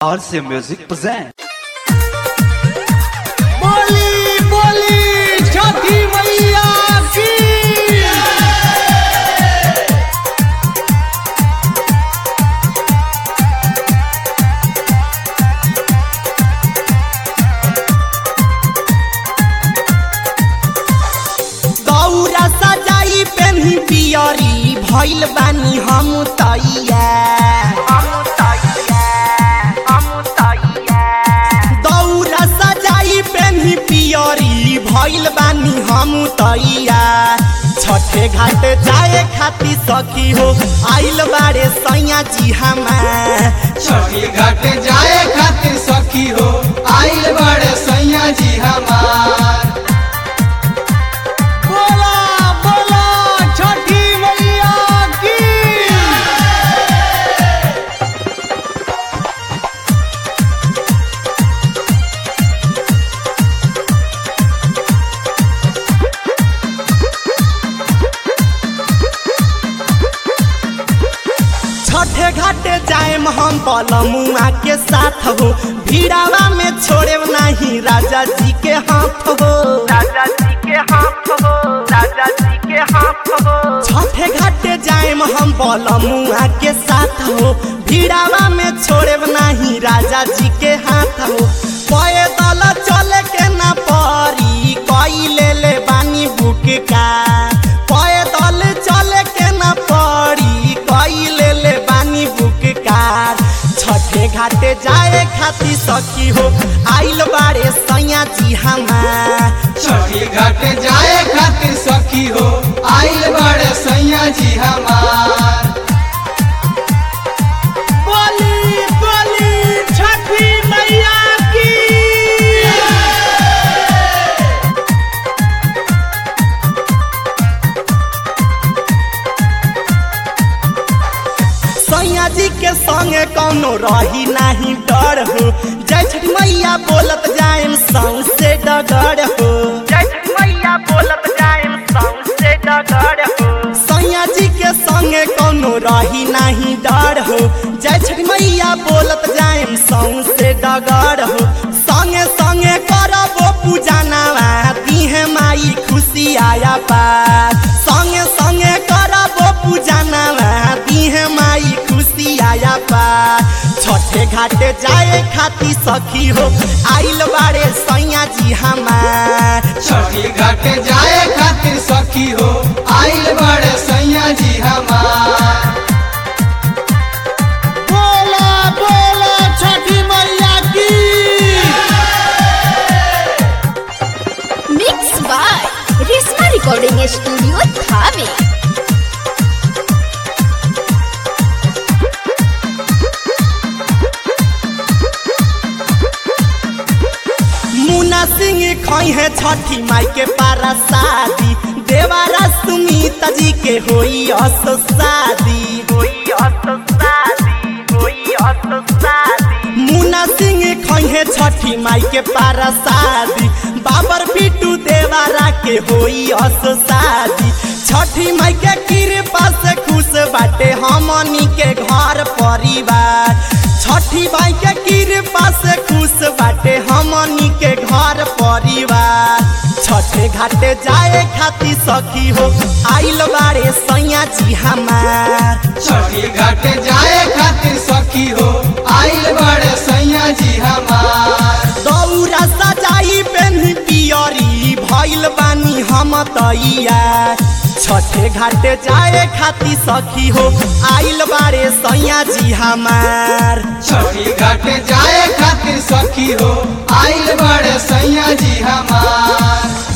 RC Music present. बोली बोली छठी मैया की दौरा सजाई पेन्ही पियरी भइल बानी हम तैया दौरा सजाई पेन्ही पियरी भइल बानी हम तैया छठे घाट जाए खाती सखी हो आइल बारे सैया जी हमार छठी घाट जाए खातिर सखी हो आइल बड़े सैया जी हमार बोला बोला छठी मैया की छठे घाटे जाएम हम बलमुआ के साथ हो भीड़ावा में छोड़े नहीं राजा जी के हाथ हो राजा जी के हाथ हो राजा जी के हाथ हो छठे घाटे जाएम हम बलमुआ के साथ हो भीड़ावा में छोड़े नहीं राजा जी के हाथ हो पैदल चले के ना परी कई ले ले बानी बुक का पैदल चले के ना परी कई ले ले बानी बुक कार छठे घाटे जाए खाती सखी हो आइल बारे सैया जी हमार छठी घाट जाए खातिर सखी हो आइल बड़े सैया जी हमार बोली बोली छठी मैया की सैया जी के संगे कौनो रही नहीं डर हो जय छठी मैया बोलत जाएम सौसे डगर हो जय छठी मैया बोलत जाएम सौंसे डगर हो सैया जी के संगे कौनो रही नहीं डर हो जय छठी मैया बोलत जाएम सौसे डगर हो संगे संगे करबो पूजा नवा दीहे माई खुशी आया पार संगे संगे करबो पूजा नवा दीहे माई खुशी आया पार छठे घाटे जाए खाती सखी हो आइल बारे सैया जी हमार छठी घाट जाए खातिर सखी हो आइल बड़े सैया जी हमार बोला बोला छठी मैया की mix by Reshma recording studio Thawe Munna Singh खई है छठी माई के पारा शादी देवारा सुमिता जी के होई अस शादी कोई अस शादी कोई अस शादी मुन्ना सिंह खई है छठी माई के पारा शादी बाबर बिटू देवारा के होई अस शादी छठी माई के कृपा से खुश बाटे हमनी के घर परिवार छठी माई के कृपा से खुश बाटे हमनी के घर परिवार छठे घाटे जाए खाती सखी हो आइल बारे सैया जी हमार छठी घाट जाए खातिर सखी हो आइल बड़े सैया जी हमार दौरा सजाई पेन्ही पियरी भइल बानी हम तैया छठे घाटे जाए खाती सखी हो आइल बारे सैया जी हमार छठी घाट जाए खातिर सखी हो आइल बड़े सैया जी हमार